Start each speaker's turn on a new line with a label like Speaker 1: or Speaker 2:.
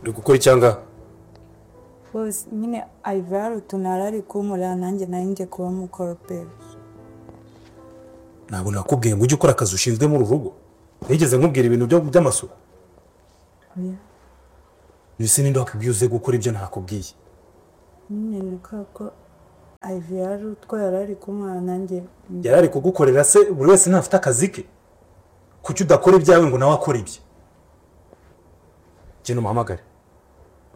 Speaker 1: uri gukora icyanga
Speaker 2: bose nyine ayivara utuntu arari kumurira nanjye nari ngiye kuba umukoroperi
Speaker 1: ntabwo nakubwiye ngo ujye ukora akazi ushinzwe muri uru rugo nigeze nkubwira ibintu byo- by'amasuku mbese ninde wakubwiye uze gukora ibyo nakubwiye
Speaker 2: nyine nuka ko ayivara utwo yarari kumurira nanjye
Speaker 1: yari ari kugukorera se buri wese ntafite akazi ke kuki udakora ibyawe ngo nawe akore ibye genda umuhamagare